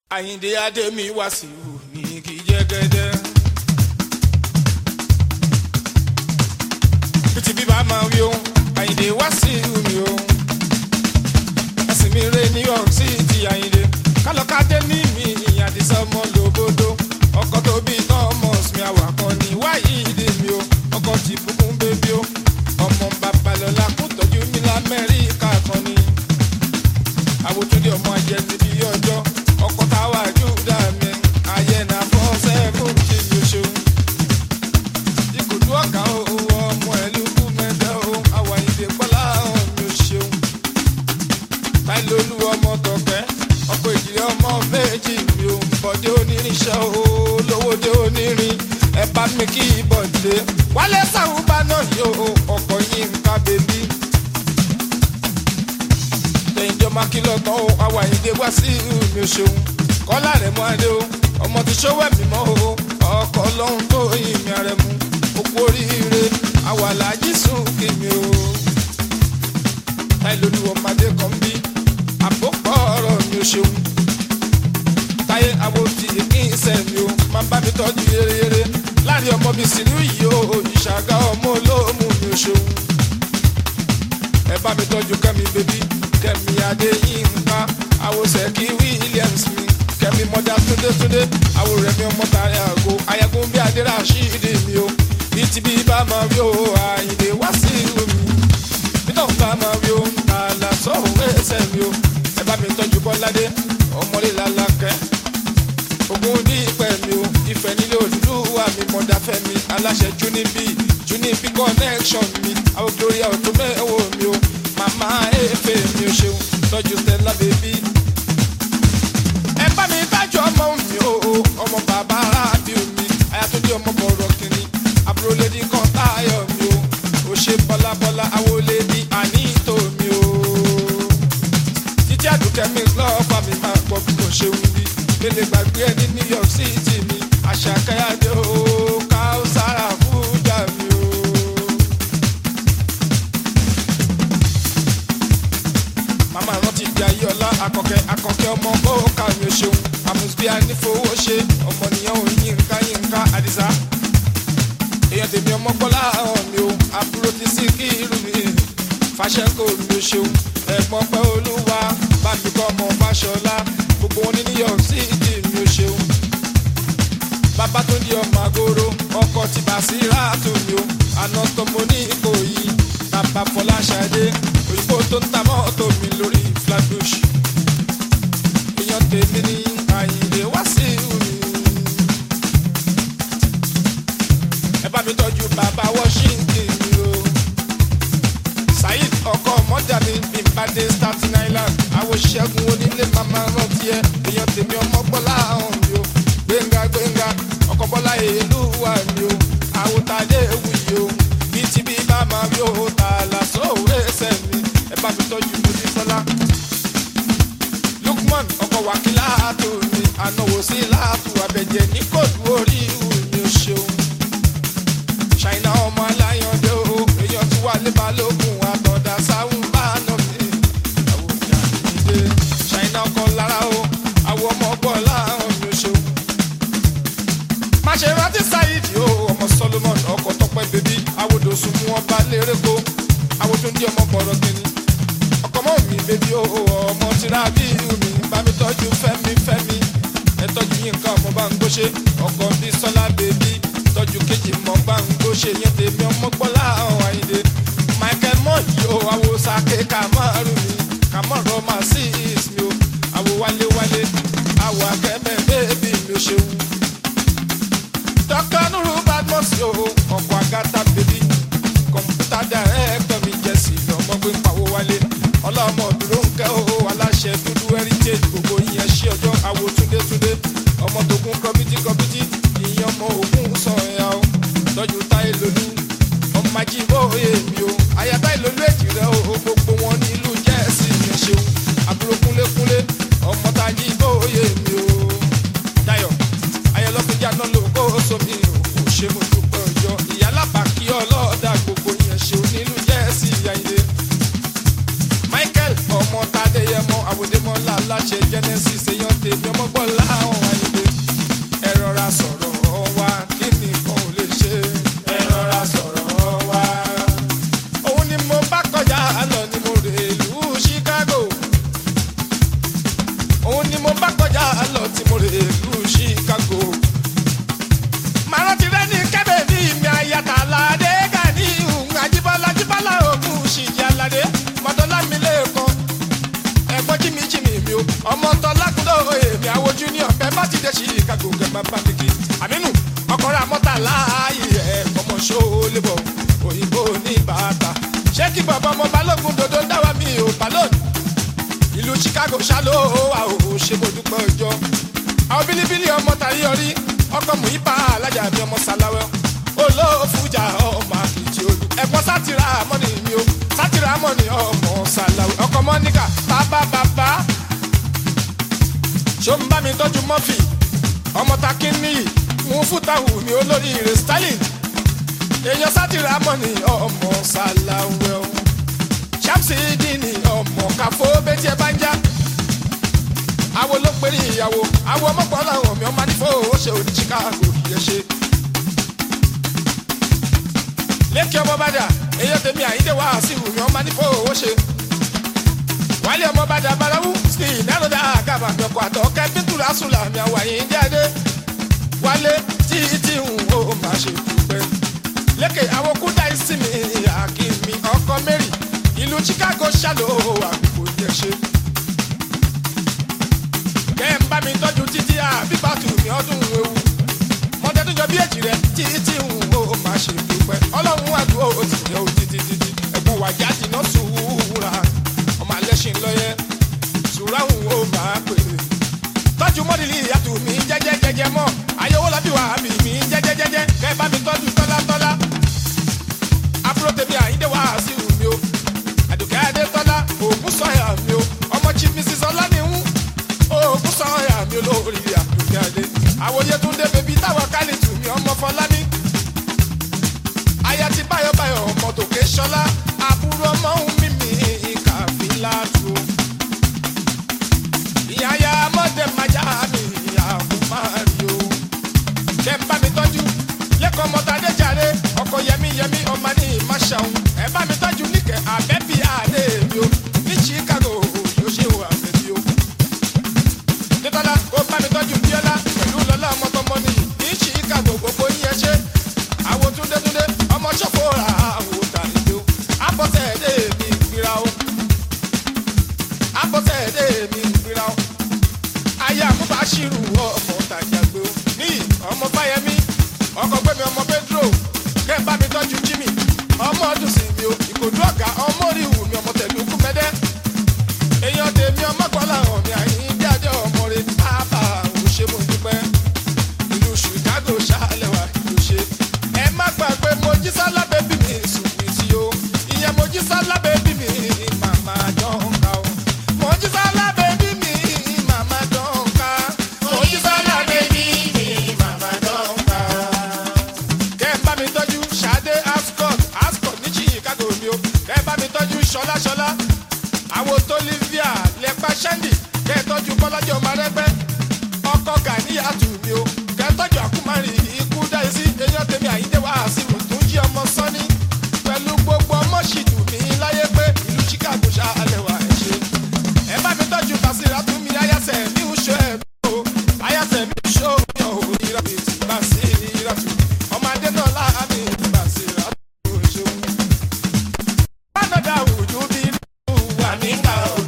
àyìndé adémi wàsíù ní kí jẹ́gẹ́dẹ́. títí bí bá máa wí o àyìndé wàsíù mi o. ẹ̀sìn mi rè ní york city àyìndé kálọ̀kadé ní mi àdìsá ọmọ lòbodò ọkọ̀ tó bí thomas mi àwàkọ́ ní wáyídé mi o ọkọ̀ tí bùkún bébí o ọmọ babalọ́lá kó tọ́jú mi lamẹ́ríkà kan ní àwòtúndé ọmọ ajẹ́ níbi ọjọ́ ọkọ̀ táwa júdà mi ayé na fọ́ sẹ́kùn kí ni o ṣeun. ìkòtú ọ̀gá o ọmọ ẹ̀lú kú mẹ́tẹ́ o àwàyídé pọ́lá mi ò ṣeun. báyìí lolú ọmọ tọ̀kẹ́ ọkọ̀ ìdílé ọmọ méjì mi ò bọ̀dé onírinṣẹ́ o lówódé onírin ẹ bá mi kí bọ̀dé wálé sàwùbá náà yóò ọkọ̀ yín ń ká bèbí tẹ̀yìnjọ́ máa kí lọ́tọ̀ o àwa ìdè wá sí mi ò ṣeun kọ́lá rẹ̀ mọ́ adé o ọmọ ti ṣọwọ́ ẹ̀mí mọ́ o ọkọ̀ ọlọ́run tó ìmì rẹ̀ mú òkú oríire àwa làájì sùn kí mi o. táyì lólu ọmọdé kan bí àpòpọ̀ ọ̀rọ̀ mi ò ṣeun táyé àwo ti kí n sẹ̀ mi o máa bá mi tọ́jú yéreyére láàrin ọmọ mi sì rí yìí o ìṣàgá ọmọ olóòmù mi ò ṣeun ẹ bá mi tọ́jú kẹ́mi bébí kẹ́mi adéyínká àwòsẹ̀ kí williams mi kẹ́mi mọ́dá túndétúndé àwòrán mi ọmọ tààrí àgọ́ ayagun bí adéra ṣíìdì mi o bí ti bí bá máa rí o àyìnlé wá sí ìlú mi bítọ̀ bá máa rí o àlà sọ̀hún ẹsẹ̀ mi o ẹ bá mi tọ́jú bọ́ládé ọmọlé làlákẹ́ ogun ní ìpẹ́ mi o ìfẹ́ nílé olúwa mi mọ̀dá fẹ́ mi aláṣẹ junibi junibi connection mi àwọn gloria ọ̀tún mẹ́wọ̀ mi o màmá efe mi ò ṣeun tọ́jú stella baby. ẹ bá mi tájú ọmọ mi o ọmọ bàbá rábìù mi ayatollah ọmọ bọ̀rọ̀ kìnní àbúrò lady kan táyọ̀ mi o ò ṣe bọ́lábọ́lá àwọlé ní àníìtò mi o. títí àdùkẹ́ mi lọ́ọ̀fà mi máa gbọ́ bí mo ṣeun bí mele gbàgbé ẹ ní new york city mi àṣàkáyàdé o káùsára fújà mi o. màmá rántí di ayéọlá akọkẹ akọkẹ ọmọ bóòkà mi ò ṣeun àmùsùbíà nífowó ṣe ọmọnìyàn ò yínká yínká àdìsá èèyàn tèmi ọmọ gbọ́lá hàn mi o àbúrò ti sí kí irú mi fàṣẹkọ mi ò ṣeun ẹ̀gbọ́n pẹ́ olúwa bá mi kọ́ ọmọ fàṣọlá gbogbo wọn ní new york city mi ò ṣeun bàbá tó di ọmọ àgóró ọkọ ti bà sí ráàtò mi o àná tó mo ní ìkòyí bàbá fọláṣadé òyìnbó tó ń ta mọ́tò mi lórí flatbush èèyàn tèmi ní àyìnlé wá sí mi. ẹ bá mi tọ́jú bàbá washington mi o saheed ọkọ mọ́jà mi bí n bá dé staten island àwọn ṣẹ́gun onílé màmá rántí ẹ èèyàn tèmi ọmọ gbọ́lá hàn mi o gbẹ̀ngà gbẹ̀ngà ọkọ̀ bọ́lá èlú wà mí o àwòtálẹ̀ ewu yìí o bí ti bí bá máa rí o tààlà sóòwò ẹsẹ̀ mi ẹ bá mi tọ́jú mojísọ́lá. lukman ọkọ̀ wákìlá tó mi ànáwó sí láàtú abẹ́jẹ́ ní kóòtù orí ìhù mi ò ṣeun. ṣàìná ọmọ aláyàndé o èèyàn tí wà lé balógun àtọ̀dá sáwùn bá nà mí. àwọn ìyá mi dé ṣàìná ọkọ̀ lára o àwọn ọmọ ọgbọ́n láàrún mi ò ṣeun má ṣe rántí sáyidi o ọmọ solomon ọkọ tọpẹ bèbí awodo sùn mú ọba lérèkó awodo ní ọmọ bọrọ kìíní ọkọ mọ mi bèbí o ọmọ tìrà bí mi bá mi tọjú fẹmi fẹmi ẹ tọjú yín nǹkan ọmọ bá ń gbóṣe ọkọ bí sọlá bèbí tọjú kejì mọ bá ń gbóṣe yẹn tèmi ọmọ gbọlá ọhún àyìnlé michael mọ yìí o awo sake kamaru mi kamaru ọmọ sí mi o awo wálé wálé awo akẹ́mẹ́ bèbí mi ò ṣeun dr nuru badmus yo ọkọ agata bèbí kọmputa director mi jẹsí ọmọ gbé ń pawó wálé ọlọmọ dúró ń kẹ o aláṣẹ dúdú heritage gbogbo ìyẹn ṣí ọjọ àwo túndétúndé ọmọ tókun kọmítì kọmítì ìyẹn ọmọ ògùn sọyà o tọjú táyé lolú ọmọ ajíbó èmi o àyàtá ìlólú èjì rẹ o gbogbo wọn nílùú jẹẹsì yẹn ṣeun àbúrò kúnlékúnlé ọmọ tajíbó èmi o. mo bá kọjá lọ tí mo rè lu chicago. màá rántí rẹ ní kẹ́bẹ̀ ní ìmì àyàtà aládé gani ìhùn àjíbọ́lá jíbọ́lá ògùn ṣìjì aládé mọ́tọ́lá mi lẹ́ẹ̀kan ẹ̀gbọ́n jimmy jimmy mi o ọmọ tọ́lákúndó èmi àwọn junior bẹ́ẹ̀ bá ti dé chicago gẹ̀gbọ́n bá mi kí àmínú ọkọ̀rọ̀ àmọ́ta láàyè ẹ̀ ọmọ ṣó lébọ̀ òyìnbó ní bàtà ṣé kí bàbá ọmọ balógun dodo ń dáwà mí ò balógun ìlú chicago ṣáló wa ò ṣe mo dúpẹ́ ọjọ́ àwọn bílíbílí ọmọ tàyí ọrí ọkọ muhipa alájà mi ọmọ sàláwẹ olóòfújà ọmọ àkìtì olú ẹ̀gbọ́n sátìrà mọ́nì mi o sátìrà mọ́nì ọmọ sàláwẹ ọkọ mọ́níkà bàbá bàbá ṣó ń bá mi tọ́jú mọ́fì ọmọ takínní mú fútàwù mi olórí rẹ̀ stalin èèyàn sátìrà mọ́nì ọmọ sàláwẹ o ṣàmṣìdì ni ọmọ káfó bẹ́tí ẹ bá ń já. àwo ló péré ìyàwó àwo ọmọpọ̀ làwọn mi ọmọ nífò ó ṣe òní chicago yẹ ṣe. lẹ́kì ọmọ bàdà èyí tèmi àyíndé wá sí ìwúmi ọmọ nífò ó ṣe. wálé ọmọ bàdà balawu sí ìnáròdà àgàbà àgbẹ̀kọ̀ àtọ̀ kẹ́pítùrà sùlà mi àwọn àyín jáde. wálé tí tí ń ó máa ṣe dúpẹ́. lẹ́kẹ̀ àwọn kúdà ìsinmi àkìmí ọkọ mẹ́rin ìlú chicago ṣàlò àgbègbè yẹn ṣe. kẹ́ ń bá mi tọ́jú títí àbíbátù mi ọdún ewu. mọ́tẹ́ tó jọ bí èjì rẹ̀ títí ń wo máa ṣe dúpẹ́. ọlọ́run àdúrà ó ti yẹ ó títí títí. ẹ̀gbọ́n wàjá dìná sùúrà ọmọ alẹ́ṣin lọ́yẹ sùúrà ń wo máa pèrè. tọ́jú mọ́dìlì ìyàtọ̀ mi jẹ́jẹ́ jẹ́jẹ́ mọ́ ayọ̀wọ́ lọ́bí wà mí mi jẹ́jẹ́ jẹ́jẹ́ kẹ́ bá mi tọ́jú tọ́lá tọ́lá. àbúrò tèmi àyíndé wá sí mi o àdùkẹ́ adétọ́lá ògùn sọ̀yà mi o ọmọ chief mrs ọlánìhún ògùn sọ̀yà mi olórí àdùkẹ́ adé àwòye tún dé bèbí táwọn kálítù mi ọmọ fọlámi aya ti báyọ̀báyọ̀ ọmọ tòkè ṣọlá àbúrò ọmọ ń mímì kàfílà tù ìyá ya mọ́tẹ́ májá mi àkùnmáàrí o ṣe ń bá mi tọ́jú lẹ́kọ̀ọ́ mọ́tàdé jàre ọkọ̀ yẹmí yẹmí ọmọ ní ìmáṣàun ẹ bá mi tọ́jú níkẹ́ àbẹ́bí àdé mi o ní chicago yóò ṣe wà bẹ́bí o. nítorí ó bá mi tọ́jú bíọ́lá pẹ̀lú lọ́lá ọmọkọ́mọ ní ní chicago gbogbo yín ẹ ṣe àwọn túndétúndé ọmọ ṣọ́fọ́ ra àwọn tàlejò o àbọ̀tẹ̀ èdè mi gbéra o àbọ̀tẹ̀ èdè mi gbéra o ayé àmúbáṣírù ọmọ tàjàgbé o ní ọmọ fáyemí ọkọ̀ gbẹ̀mí ọmọ pedro kẹ́ ẹ bá mi tọ́jú jimmy ọmọ ọdún sí mi o ìkòdú ọ̀gá ọmọ orí ìwù mi ọmọ tẹ̀lé kú mẹ́dẹ́ èèyàn tèmi ọmọ kọ́lá hàn mi àyín jáde ọmọ rẹ ábà ò ṣe mo dúpẹ́ ìlú chicago ṣàlẹ̀ wà ló ṣe ẹ má gbàgbé mojísálá bẹ́bí mi sùn mí sí o ìyẹn mojísálá bẹ́bí mi màmá jọ̀ǹkà o mojísálá bẹ́bí mi màmá jọ̀ǹkà mojísálá bẹ́bí mi màmá jọ̀ǹkà kẹ́ ẹ bá mi tọ́jú ṣadé ascot ascot ní chicago mi o kẹ́ ẹ bá mi tọ́jú ṣọlá ṣọlá àwọn tó livia lẹ́pà ṣẹ́ndì kẹ́ ẹ tọ́jú bọ́lájọ́ ọmọ rẹ́gbẹ́ ọkọ̀ gàníyàtù mi o kẹ́ ẹ tọ́jú àkúmárì ikú dáyé sí eyín tèmi àyíndé wá sí mi tó ń jí ọmọ sọ́ni pẹ̀lú gbogbo ọmọ ṣìdù mi láyé pé ìlú chicago ṣáálẹ̀ wà ẹ̀ ṣe ẹ bá mi tọ́jú kàṣírà tún mi ayáṣẹ́ mi ń ṣe ẹ̀ o ayáṣẹ́ mi ń ṣe òun yàn ò ìrà mi ti bá sí ìrà tù ọmọ adé náà láàmì bá sí ìrà tù ó ṣeun. bá dọ̀dà òjò bí wà nígbà òjò.